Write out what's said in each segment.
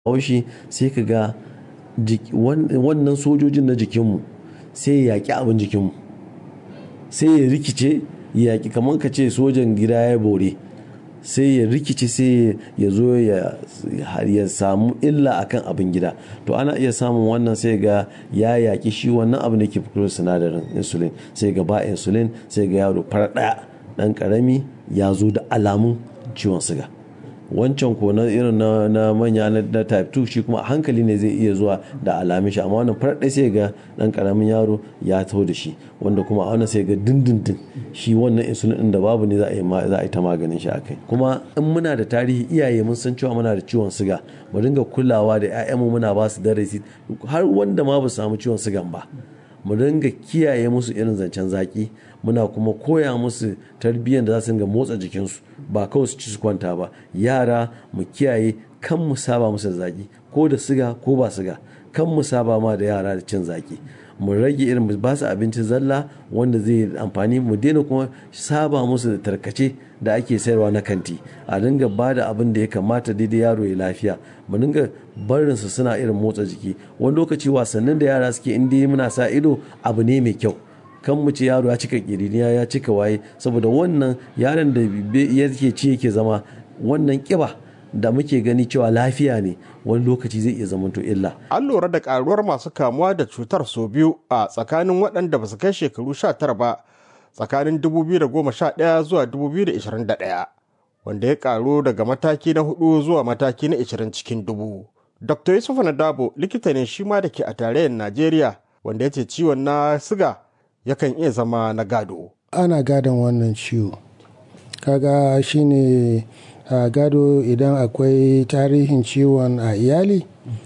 haushi sai ka ga wannan sojojin na jikinmu sai ya yaƙi abin jikinmu sai ya rikice ya yaƙi kamar ka ce sojan gida ya bore sai ya rikice sai ya zo ya samu illa akan abin gida to ana iya samun wannan sai ga ya yaƙi shi wannan abin da ke fito sinadarin insulin sai ga ba insulin sai ga yaro fara ɗaya ɗan ƙarami ya zo da alamun ciwon siga wancan ko na irin na manya na type 2 shi kuma a hankali ne zai iya zuwa da alamin shi amma wannan farar sai ga dan karamin yaro ya taho da shi wanda kuma a wannan sai ga dindindin shi wannan insulin din da babu ne za a yi za a yi ta maganin shi akai kuma in muna da tarihi iyaye mun san cewa muna da ciwon siga mu dinga kulawa da ƴaƴanmu muna ba su darasi har wanda ma ba su samu ciwon sigan ba mu dinga kiyaye musu irin zancen zaki muna kuma koya musu tarbiyyar da za su dinga motsa jikinsu ba kawai su ci su kwanta ba yara mu kiyaye kan mu saba musu da zaki ko da siga ko ba siga kan mu saba ma da yara da cin zaki mu rage irin ba su abinci zalla wanda zai amfani mu daina kuma saba musu da tarkace da ake sayarwa na kanti a dinga ba da abin da ya kamata daidai yaro ya lafiya mu dinga barin su suna irin motsa jiki wani lokaci wasannin da yara suke inda muna sa ido abu ne mai kyau kan mu ce yaro ya cika kiriniya ya cika waye saboda wannan yaron da yake ci yake zama wannan kiba da muke gani cewa lafiya ne wani lokaci zai iya zamanto illa. An lura da karuwar masu kamuwa da cutar sau biyu a tsakanin waɗanda ba su kai shekaru 19 ba tsakanin 2011 zuwa 2021 wanda ya karu daga mataki na hudu zuwa mataki na 20 cikin dubu. Dr. Yusuf Nadabo likita ne shi ma da ke a tarayyar Najeriya wanda ya ce ciwon na siga yakan iya zama na gado. Ana gadon wannan ciwo. Kaga shine a gado idan akwai tarihin ciwon a iyali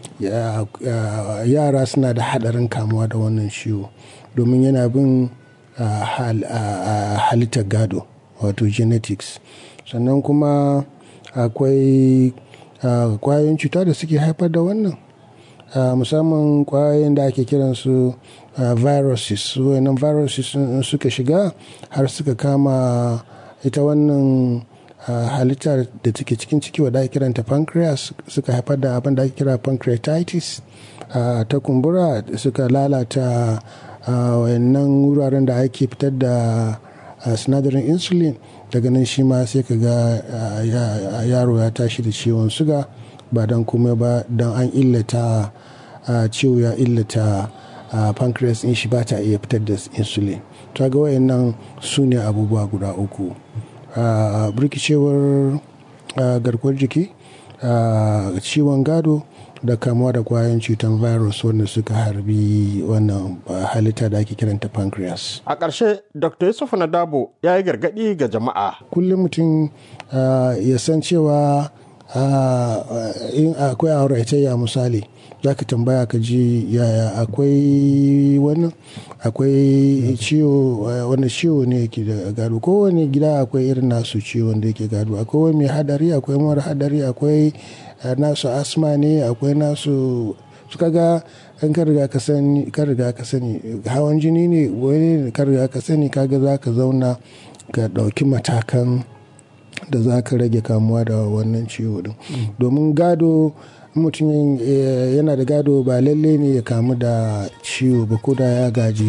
yara suna da hadarin kamuwa da wannan ciwo domin yana bin halittar gado wato genetics sannan kuma akwai kwayoyin cuta da suke haifar da wannan musamman kwayoyin da ake kiransu viruses wannan viruses suka shiga har suka kama ita wannan Uh, halitta da take cikin ciki wadda ake kiranta pancreas suka haifar da abin da ake kira pancreatitis uh, ta kumbura suka lalata uh, wayannan wuraren da ake fitar da sinadarin insulin daga nan shi ma sai ka ga yaro ya tashi da ciwon suga ba don komai ba don an illata ciwo ya illata pancreas in shi ba ta iya fitar da insulin ta ga wayannan su ne abubuwa guda uku Uh, birkicewar uh, garkuwar jiki uh, ciwon gado da kamuwa da kwayan cutar virus wanda suka harbi wannan halitta da ake kiranta pancreas. A ƙarshe, Dr. Yusuf Nadabo ya yi gargaɗi ga jama'a. Kullum mutum ya san cewa in akwai auratayya misali za ka tambaya ka ji yaya akwai wannan akwai ciwo wani ciwo ne yake da gado kowane gida akwai irin nasu ciwon da yake gado akwai wani mai hadari akwai mara hadari akwai nasu asma ne akwai nasu suka ga an ka riga ka sani ka riga ka sani hawan jini ne wani ka riga ka sani kaga za ka zauna ka ɗauki matakan da za ka rage kamuwa da wannan ciwo din domin gado mutum yana da gado ba lalle ne ya kamu da ciwo ba ko da ya gaji